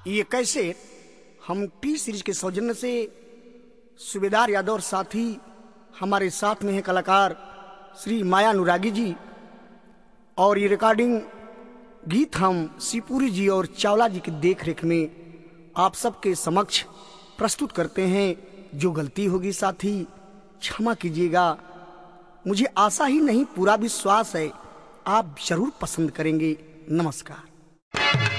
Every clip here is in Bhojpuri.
ये कैसे हम टी सीरीज के सौजन्य से सूबेदार यादव और साथी हमारे साथ में हैं कलाकार श्री माया अनुरागी जी और ये रिकॉर्डिंग गीत हम सिपुरी जी और चावला जी की देख रेख में आप सबके समक्ष प्रस्तुत करते हैं जो गलती होगी साथी क्षमा कीजिएगा मुझे आशा ही नहीं पूरा विश्वास है आप जरूर पसंद करेंगे नमस्कार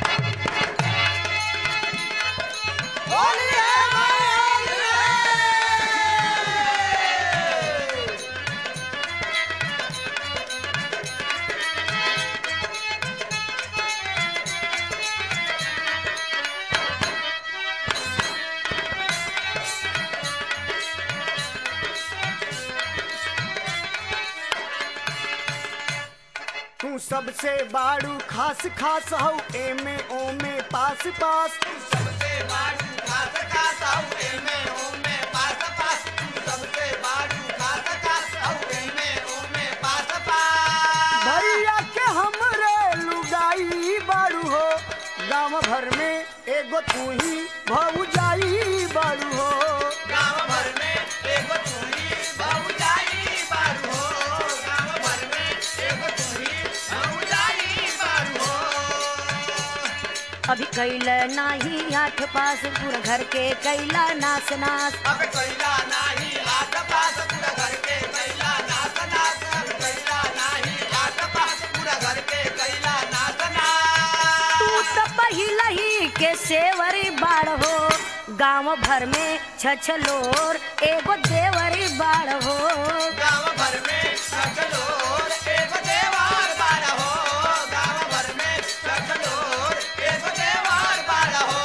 तू सबसे बाड़ू खास खास हौ एमे ओमे पास पास सबसे बाड़ू खास खास हऊ एमे ओमे पास पास तू सबसे बाड़ू खास खास हऊ एमे ओमे पास पास भैया के हमरे लुगाई बाड़ू हो गांव भर में एगो तू ही भौजाई बाड़ू हो गांव भर में एगो तुही बहुजाई बारू हो गांव भर में एगो तुही बहुजाई बारू हो अभी कैल नाही आठ पास पूरा घर के कैला नास नास अब कैला नाही आस पास पूरा घर के कैला नाच नाच अब कैला नाही आस पास पूरा घर के कैला नाच नाच तू तो पहिला ही के सेवरी बाड़ हो गांव भर में छछलोर एगो देवरी बाड़ हो गांव भर में सकलोर एगो देवार बाड़ा हो गांव भर में सकलोर एगो देवार बाड़ा हो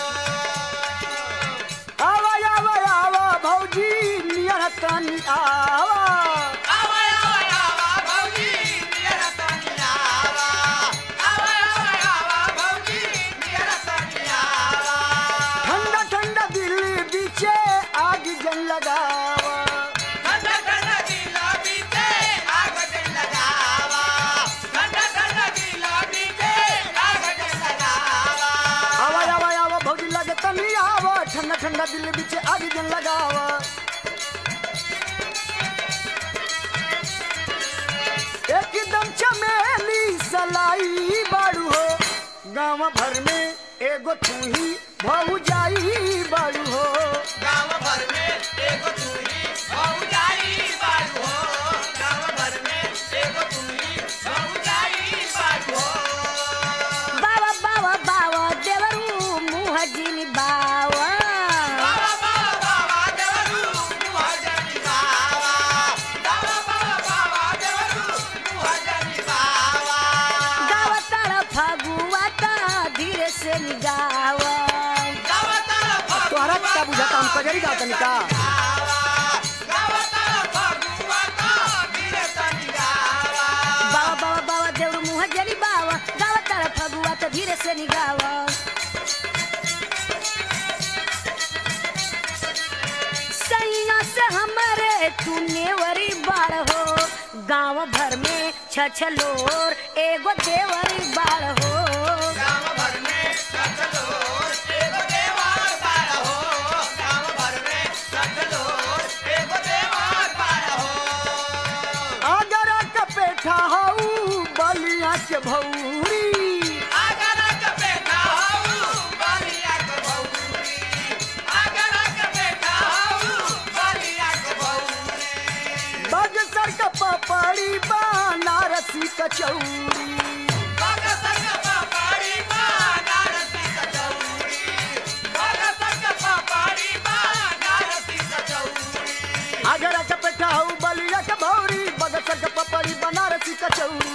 आवा आवा आवा भौजी नियर तनी आवा आवा आवा आवा भौजी नियर तनी आवा आवा आवा आवा भौजी नियर तनी आवा ठंडा ठंडा दिल बीचे आग जन लगावा ठंडा ठंडा दिला बीते आग जल लगावा ठंडा ठंडा दिला बीते आग जल लगावा आवा आवा आवा भौजी लगे तनी आवा ठंडा ठंडा दिल बीचे आग जन लगावा एकदम चमेली सलाई बाड़ू हो गांव भर में एगो तू ही भौजाई बाड़ू हो गांव भर में एगो तुही बहुजाई बारू हो गांव भर में एगो तुही बहुजाई बारू हो बाबा बाबा बाबा देवरू मुँह जिन बावा बाबा बाबा बाबा देवरू मुहजनी बाबा बाबा बाबा बाबा देवरू मुहजनी बाबा गावा तारा फगुआ ता धीरे से निगावा गाव तरफ तोहरा का बुझाता हम कजरी गाता निका गाव तरफ फगुआ का धीरे तनी गावा बाबा बाबा बाबा देवरू मुँह जरी बावा गावा तारा फगुआ ता धीरे से निगावा सैया से हमारे तू नेवरी बाड़ हो गांव भर में छछलोर एगो देवरी बाड़ हो गांव भर में सचलोर एगो देवार बाड़ा हो गांव भर में सचलोर एगो देवार बाड़ा हो अगर कपेठा हऊ बलिया के भौरी अगर के बेटा हऊ बलिया के बौरी अगर के बेटा हऊ बलिया के बौरी बगसर का पपड़ी बनारसी कचौरी भगत के पापड़ी बनारसी कचौरी भगत के पापड़ी बनारसी कचौरी अगर कपेठा हऊ बलिया के भौरी बगसर का पपड़ी बनारसी कचौरी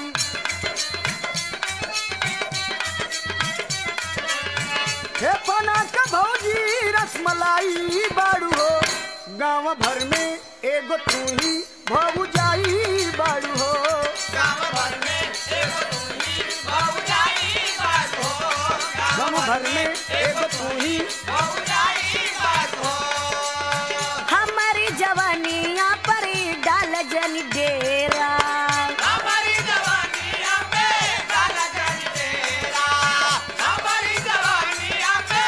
हे पना का भौजी रसमलाई बाड़ू हो गांव भर में एगो तू ही भौजाई बाड़ू हो गांव भर में एगो तुही बहुजाई बात हो गांव भर में एगो तू ही बहुजाई बात हो हमारी जवानिया पर डाल जन डेरा हमारी जवानिया पे काला जन तेरा हमारी जवानिया पे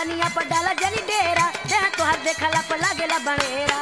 जवनिया पर डाला जनी डेरा देह तोहर देखला पर लागेला बड़ेरा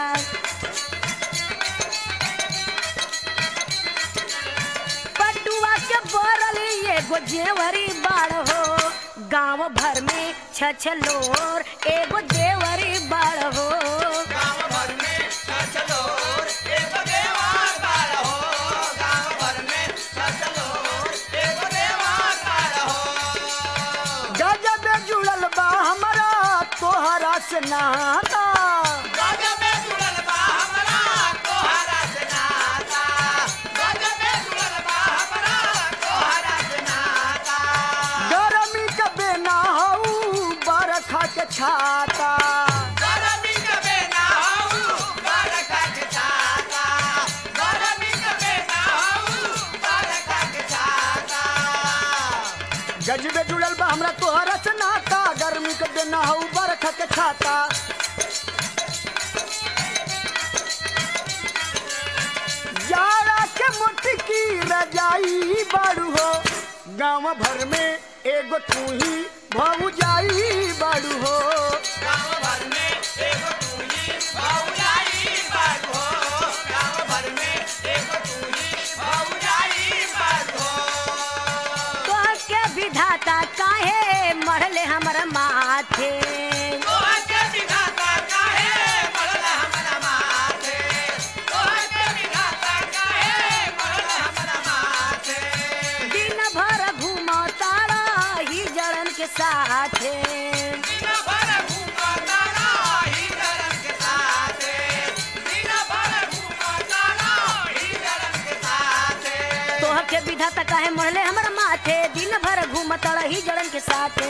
पटुआ के बोरल एगो जेवरी बाड़ हो गांव भर में छछलोर एगो जेवरी बाड़ हो गाँव भर में चलो एक देवार बार हो गाँव भर में चलो एक देवार बार हो गजब जुड़ल बा हमरा तोहरा से नाता गजब जुड़ल बा हमरा तोहरा से नाता गजब जुड़ल बा हमरा तोहरा से नाता गरमी के बेना हऊ बरखा के छाता गरमी कबे ना हऊ बरखा के छाता गरमी कबे ना हऊ बरखा के छाता गजबे जुड़ल बा हमरा तोहरा से नाता गर्मी के बेना हऊ बरखा के छाता जाड़ा के मुटकी रजाई बाड़ू हो गांव भर में एगो तू ही भौजाई बाड़ू हो गाँव भर में एगो तू ही भौजाई बात हो गाँव भर में एगो तू ही भौजाई बात हो तोहर के विधाता काहे मरले हमर माथे तोहर के विधाता काहे मरल हमरा माथे तोहर के विधाता काहे मरल हमरा माथे दिन भर घूमो तारा ही जड़न के साथे दिन भर घूमो तारा ही जरन के साथे दिन भर घूमो तारा ही जरन के साथे तोहर के विधाता काहे मरले हमर माथे दिन भर घूम तारा ही जड़न के साथे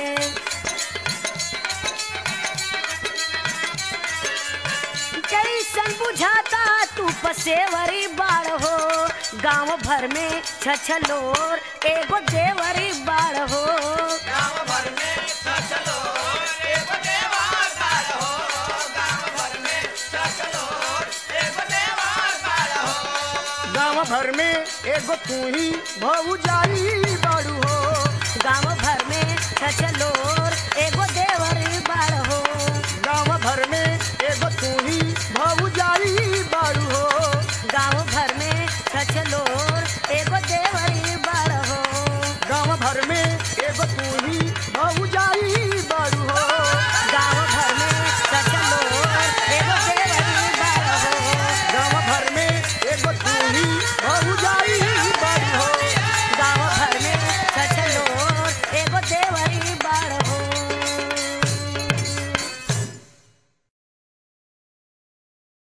कैसन बुझाता तू पसेवरी बाड़ हो गांव भर में छछलोर एगो देवरी बाड़ हो गाँव भर में चलो एगो देवार बार हो गाँव भर में चलो एगो देवार बार हो गांव भर में एगो तू ही भौजाई बाड़ू हो गांव भर में छछलोर